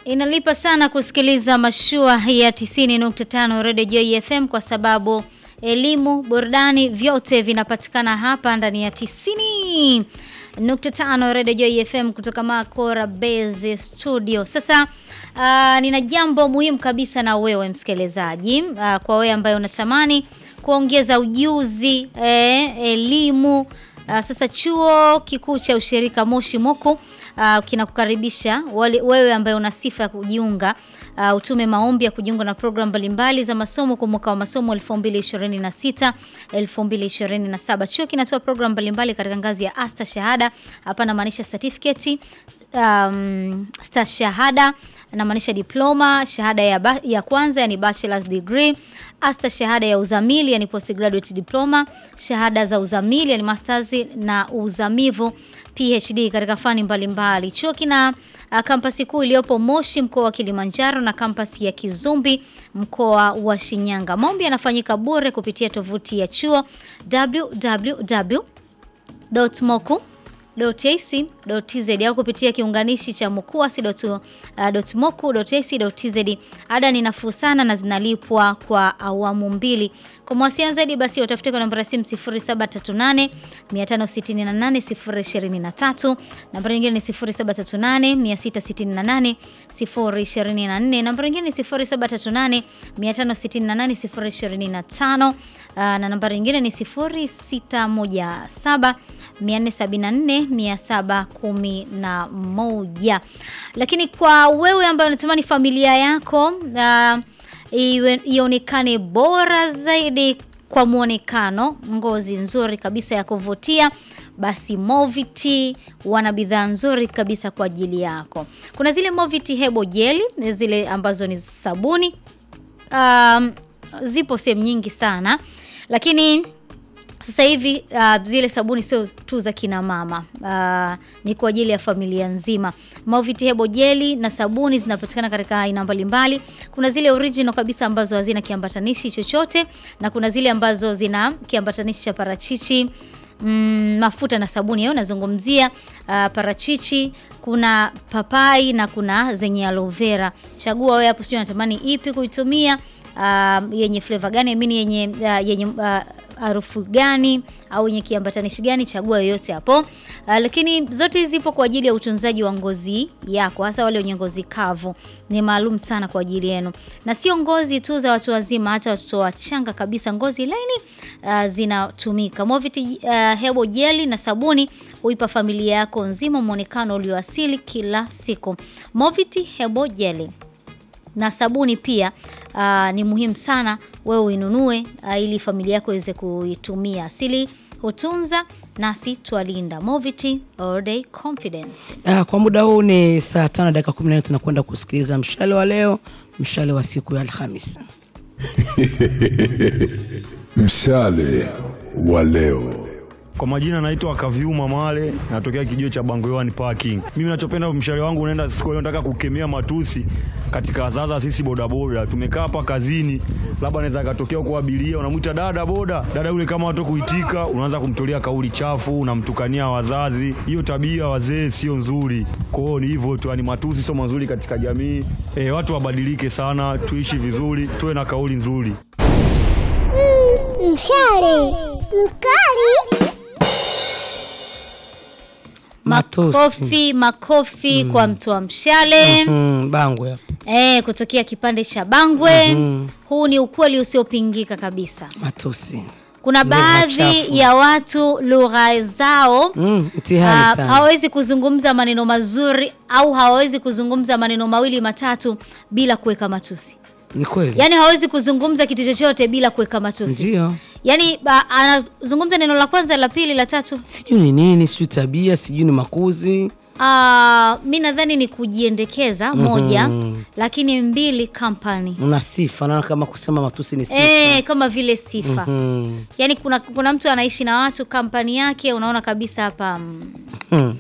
Inalipa sana kusikiliza mashua ya 90.5 Radio Joy FM kwa sababu elimu, burudani vyote vinapatikana hapa ndani ya 90.5 Radio Joy FM kutoka Makora Base Studio. Sasa uh, nina jambo muhimu kabisa na wewe msikilizaji, uh, kwa wewe ambaye unatamani kuongeza ujuzi, eh, elimu uh, sasa chuo kikuu cha ushirika Moshi Moku uh, kinakukaribisha wewe ambaye una sifa ya kujiunga uh, utume maombi ya kujiunga na programu mbalimbali za masomo kwa mwaka wa masomo 2026 2027. Chuo kinatoa programu mbalimbali katika ngazi ya asta shahada, hapa namaanisha certificate, um, sta shahada namaanisha diploma, shahada ya, ba, ya kwanza yani bachelor's degree, asta shahada ya uzamili yani postgraduate diploma, shahada za uzamili yani masters na uzamivu PhD katika fani mbalimbali. Chuo kina uh, kampasi kuu iliyopo Moshi mkoa wa Kilimanjaro na kampasi ya Kizumbi mkoa wa Shinyanga. Maombi yanafanyika bure kupitia tovuti ya chuo www.moku .ac.tz au kupitia kiunganishi cha mukuasi.moku.ac.tz. Ada ni nafuu sana na zinalipwa kwa awamu mbili. Kwa mawasiliano zaidi basi watafute kwa namba ya simu 0738 568 023, namba nyingine ni 0738 668 024, namba nyingine ni 0738 568 025 na namba nyingine ni 0617 474 711. Lakini kwa wewe ambaye unatamani familia yako uh, ionekane bora zaidi kwa mwonekano, ngozi nzuri kabisa ya kuvutia, basi Moviti wana bidhaa nzuri kabisa kwa ajili yako. Kuna zile Moviti hebo jeli, zile ambazo ni sabuni um, zipo sehemu nyingi sana, lakini sasa hivi uh, zile sabuni sio tu za kina mama uh, ni kwa ajili ya familia nzima. Movit hebo jeli na sabuni zinapatikana katika aina mbalimbali. Kuna zile original kabisa ambazo hazina kiambatanishi chochote na kuna zile ambazo zina kiambatanishi cha parachichi mm, mafuta na sabuni yao nazungumzia uh, parachichi, kuna papai na kuna zenye aloe vera. Chagua wewe hapo, sio unatamani ipi kuitumia, uh, yenye flavor gani, mimi yenye uh, yenye uh, harufu gani au yenye kiambatanishi gani, chagua yoyote hapo. Uh, lakini zote hizi zipo kwa ajili ya utunzaji wa ngozi yako, hasa wale wenye ngozi kavu, ni maalum sana kwa ajili yenu, na sio ngozi tu za watu wazima, hata watoto wachanga kabisa, ngozi laini uh, zinatumika. Movit uh, hebo jeli na sabuni huipa familia yako nzima muonekano ulioasili kila siku. Movit hebo jeli na sabuni pia uh, ni muhimu sana wewe uinunue uh, ili familia yako iweze kuitumia. Asili hutunza nasi twalinda. Moviti all day confidence. Ah, kwa muda huu ni saa tano dakika 14 tunakwenda kusikiliza mshale wa leo, mshale wa siku ya Alhamis. Mshale wa leo. Kwa majina naitwa Kaviuma Male, natokea kijio cha Bangoyani Parking. Mimi nachopenda mshale wangu unaenda siku leo, nataka kukemea matusi katika zaza. Sisi bodaboda tumekaa hapa kazini, labda anaweza katokea kwa abiria, unamwita dada boda, dada yule kama watu kuitika, unaanza kumtolea kauli chafu, unamtukania wazazi. Hiyo tabia wazee sio nzuri. Kwa hiyo ni hivyo tu, ni matusi sio mazuri katika jamii. E, watu wabadilike sana, tuishi vizuri, tuwe na kauli nzuri. Mm, mshale mkali Matusi. Makofi, makofi kwa mtu wa mshale Mm, Bangwe hapo. eh, kutokea kipande cha Bangwe. Huu ni ukweli usiopingika kabisa. Matusi. Kuna Lugha baadhi chafu. ya watu lugha zao Mm, mtihani ah, sana. hawawezi kuzungumza maneno mazuri au hawawezi kuzungumza maneno mawili matatu bila kuweka matusi. Ni kweli. Yaani hawezi kuzungumza kitu chochote bila kuweka matusi. Ndio. Yaani ba- anazungumza neno la kwanza, la pili, la tatu. Sijui ni nini, sijui tabia, sijui ni makuzi. Ah, mi nadhani ni kujiendekeza moja, lakini mbili company. Una sifa, naona kama kusema matusi ni sifa. Eh, kama vile sifa. Mm. Yaani kuna kuna mtu anaishi na watu kampani yake unaona kabisa hapa mm, Hmm.